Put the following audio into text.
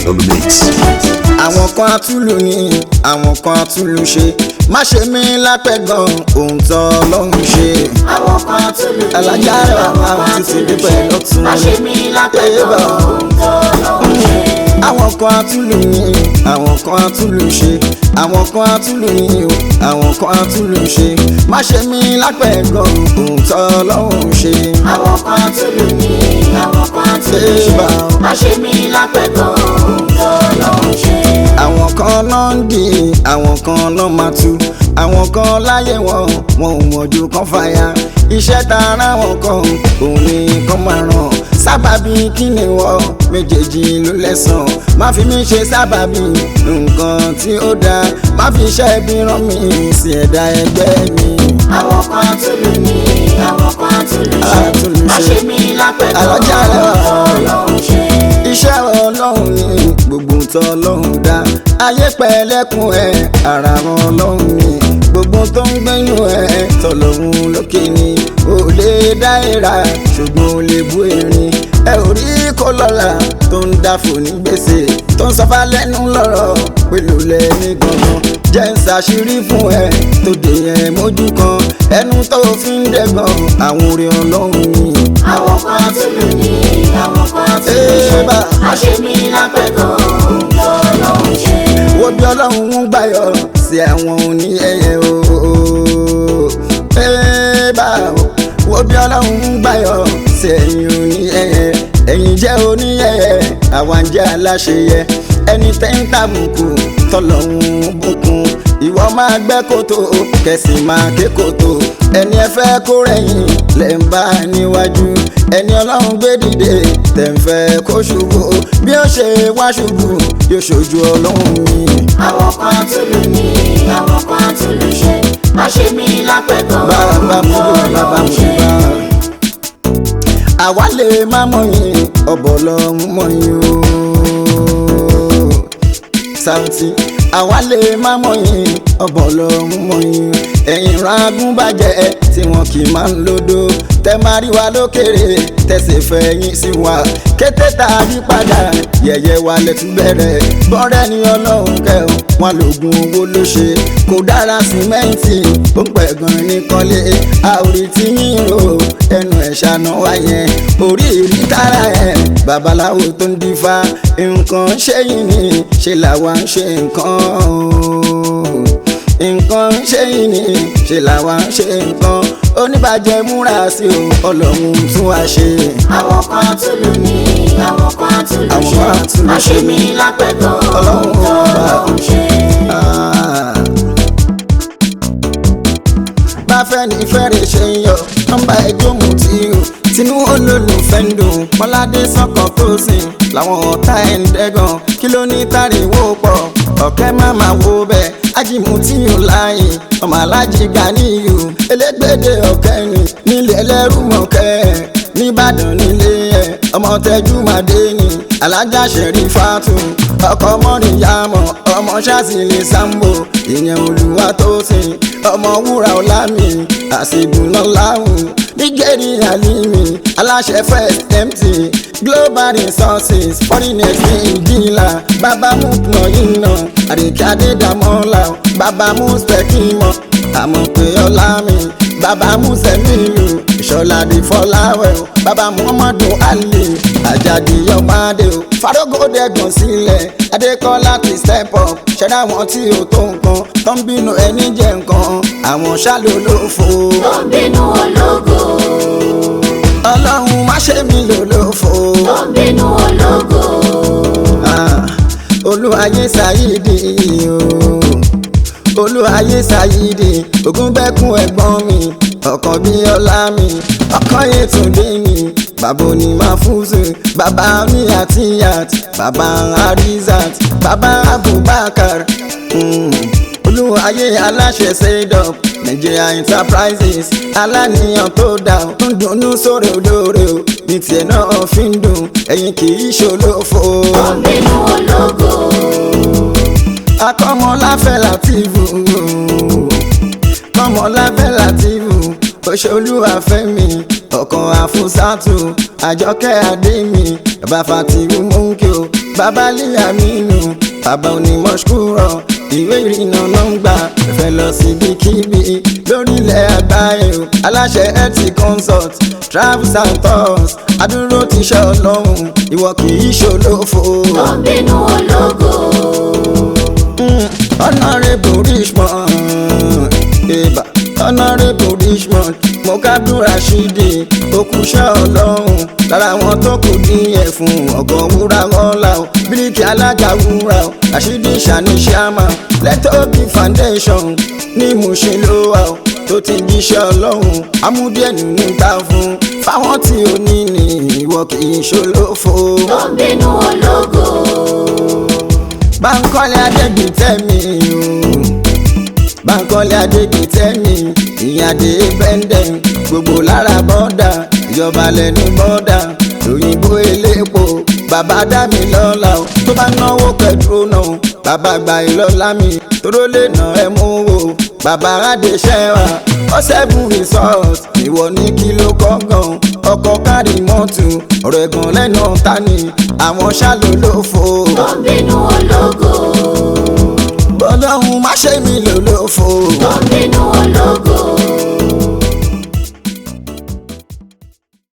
on the mix. àwọn kan atúlù ni àwọn kan atúlù ṣe má ṣe mí lápẹ̀gàn ohun tó ọlọ́run ṣe. àwọn kan tún lù mí alájà rẹ̀ wà máa títí dípẹ́ lọ́tún. má ṣe mí lápẹ̀tọ̀ ohun tó lọ́hùn ṣe. àwọn kan atúlù ni àwọn kan atúlù ṣe àwọn kan atúlù ni o àwọn kan atúlù ṣe má ṣe mí lápẹ̀gàn ohun tó ọlọ́run ṣe. àwọn kan tún lù mí àwọn kan tún lù ṣe Ébà. má ṣe mí lápẹ̀tọ̀ ohun tó lọ́hùn ṣe. àwọn kan náà ń di àwọn kan náà máa tú àwọn kan láyé wọn wọn ò mọ̀jú kan fàyà iṣẹ́ ta ara wọn kan òun ni kan máa ràn sábàbí kí ni wọ́n méjèèjì ló lẹ́sàn má fi mí ṣe sábàbí nǹkan tí ó dáa má fi iṣẹ́ bí rán mi sí ẹ̀dá ẹgbẹ́ mi. àwọn kan tún lù mí àwọn kan tún lù ṣe Àtúnlù má ṣe. ṣe mí lápẹ̀tọ̀ Àlọ́jà ohun rẹ̀ tó wà. lọ́hùn ṣe. iṣẹ́ ọlọ́run ni gbogbo tó ọlọ́run dá ayé pẹ̀lẹ́kùn ẹ̀ ara wọn ọlọ́run ni gbogbo tó ń gbẹ́nu ẹ̀ tọ̀lọ́run lókè ni ò lè dá ìrà ṣùgbọ́n ò lè bú erin ẹ ò rí kó lọ́la tó ń dáfò ní gbèsè tó ń sọfá lẹ́nu lọ́rọ̀ pẹ̀lú lẹ́ni gangan jẹ́ ń ṣàṣírí fún ẹ tó dé yẹn mójú kan ẹnu tó fi ń dẹ́gbọ̀n àwọn orin ọlọ́run ni. àwọn kan tún lù mí àwọn kan tún lù ṣe Ébà. má ṣe mí lápẹ̀tọ̀ ohun tó lọ́hùn ṣe. wo bí ọlọ́run ń gbàyọ̀ sí àwọn òní ẹyẹ ooo bá wo bí ọlọ́run ń gbàyọ̀ sí ẹ̀yìn òní ẹyẹ ẹ̀yìn jẹ́ òní ẹyẹ àwa ń jẹ́ aláṣeyẹ ẹni tẹ́ ń tàbùkù tọ́lọ́run bùkún ìwọ máa gbẹ́ kòtò kẹsì máa ké kòtò ẹni ẹ fẹ́ kó rẹ̀yìn lẹ́ ń bá níwájú ẹni ọlọ́run gbé dìde tẹ̀ ń fẹ́ kó ṣubú bí ó ṣe wá ṣubú yóò ṣojú ọlọ́run mi. àwọn kan tún lù mí àwọn kan tún lù ṣe má ṣe mí lápẹ̀tọ̀ bàbá ohun mú tó bàbá lọ́hùn mú ṣe. bá. àwa lè má mọ̀yìn ọ̀bọ̀ lọ́hún mọ̀yìn o. Saoty àwa lè má mọ̀yìn ọ̀bọ̀ lọ́hún mọ̀yìn ẹ̀yìn ragún bàjẹ́ tí wọn kì í máa ń lódò tẹ máa rí wa lókèrè tẹsẹ̀ fẹ̀yìn sí wa kété tá a yí padà yẹ̀yẹ́ wa lẹ́tún bẹ̀rẹ̀ bọ́rẹ́ ni ọlọ́run kẹ́hìn wọn lògùn owó ló ṣe kò dára símẹ́ǹtì ó ń pẹ̀gàn ní kọ́lé àórí tí yín ro ẹnu ẹ̀ ṣàná wá yẹn orí ìrí tára ẹ̀ babaláwo tó ń dífá nǹkan ṣé yìí ni ṣe làwa ń ṣe nǹkan o nǹkan ṣé yìí ni ṣe làwa ń ṣe nǹkan oníbàjẹ́ múra sí o ọlọ́run tún wá ṣe. àwọn kan tún lù mí àwọn kan tún lù Àwọn ṣe kan tún lù má ṣe ṣe. mí lápẹ̀tọ̀ Ọlọ́run ohun tó ọba. lọ́hùn ṣe. Ah. bá fẹ́ni fẹ́rẹ̀ ṣe ń yọ nọ́mbà ẹjọ́ mu tí o tinú olólùfẹ́ ń dùn mọ́ládé sọ́kàn tó sìn làwọn ọ̀tá ẹ̀ ń dẹ́gàn kí ló ní tàríwó pọ̀ ọ̀kẹ́ má má wo bẹ́ẹ̀ ajimu tí o láàyè ọmọ alájí Ganiyu elégbèdè ọ̀kẹ́ ni nílẹ̀ ẹlẹ́rú mọ̀kẹ́ nìbàdàn nílé ẹ̀ ọmọ tẹ́jú màdé ni alájà ṣẹ̀rí fàtú ọkọ mọ́nìyàmọ̀ ọmọ ṣáàsìlè sambo ìyẹn olùwà tó sìn ọmọ wúrà ọlámi àṣìbùnà láwùn nígẹ̀rì àlìmí aláṣẹ first mt global resources foreigners ní ìdílà bàbá mú pọ̀yìnà àríkàdé dàmọ́là bàbá mú spẹ́kìmọ̀ àmọ̀ pé ọlá mi bàbá mú sẹ́mìlù ìṣọ̀ládì fọláwẹ̀ o bàbá muhammadu ali àjàdì ọmọdé o farógódẹ́gàn sílẹ̀ adékọ́lá ti step up ṣẹ̀dá wọn tí ò tó nǹkan tó ń bínú ẹni jẹ nǹkan àwọn ṣàlólófo tó ń bínú ológo ọlọ́run má ṣe mí lólófo tó ń bínú ológo Ah, olúwayé ṣàyídì o olúwayé ṣàyídì ògúnbẹ́kún ẹ̀gbọ́n mi ọkàn bí ọlá mi ọkàn yẹtùndé mi bàbá òní máfúùsù bàbá mi àtìyàt bàbá arizat bàbá abubakar mm. olúwayé aláṣẹ ṣẹdọp nigeria enterprises aláníyàn tó dá ń dunnú sórí olóore o ní tiẹ̀ náà fi ń dùn ẹ̀yin kì í ṣolófo tó ń bínú ológo akọ́mọláfẹ́ látìvù kọ́mọláfẹ́ látìvù òṣèlúwàfẹ́mi ọkàn àfúsàtù àjọkẹ́ àdémi bàbá fatiwu mọ́ńkì o bàbá líyà mímu bàbá onímọ̀ ṣkúrọ̀ ìwé ìrìnnà nọ́ngbà fẹ́ lọ síbikíbi lórílẹ̀ àgbáyé o aláṣẹ health consult travels and tours adúró ti ṣe ọlọ́run ìwọ kì í ṣolófo. tó ń bínú ológo. Mm, honourable richmond eba honourable richmond mokadu rashidi okuṣẹ́ ọlọ́run lára àwọn tó kù díẹ̀ fún ọgọ́ wúrà ọ̀la o bíríkì alága wúrà o rashidi sani sharma lẹ́tọ́bí foundation ní Mushin ló wà o tó ti jíṣẹ́ ọlọ́run amúdíẹ̀ nínú gbà fún fáwọn tí ò ní ní ìwọ kì í ṣolófo. tó ń bínú ológo. Bánkọ́lé Adégbìtẹ́mi o Bánkọ́lé Adégbìtẹ́mi ìyàdé bẹ́ndẹ̀ gbogbo lára bọ́dà ìjọba lẹ́nu bọ́dà òyìnbó elépo bàbá dámi lọ́la o tó bá náwó pẹ̀tró náà bàbá gba ìlọ́lá mi tóró lè nà ẹ́ mú o bàbá adéṣẹ́wà ọ̀sẹ̀bùn resort ìwọ ní kí ló kọ́ gan ọkọ̀ kárí mọ́tò ọ̀rọ̀ ẹ̀gàn lẹ́nu ọ̀tá ni àwọn ṣàlò ló fò tó ń bínú ológo. bọ́lọ́hún má ṣe mí lólófo. tó ń bínú ológo.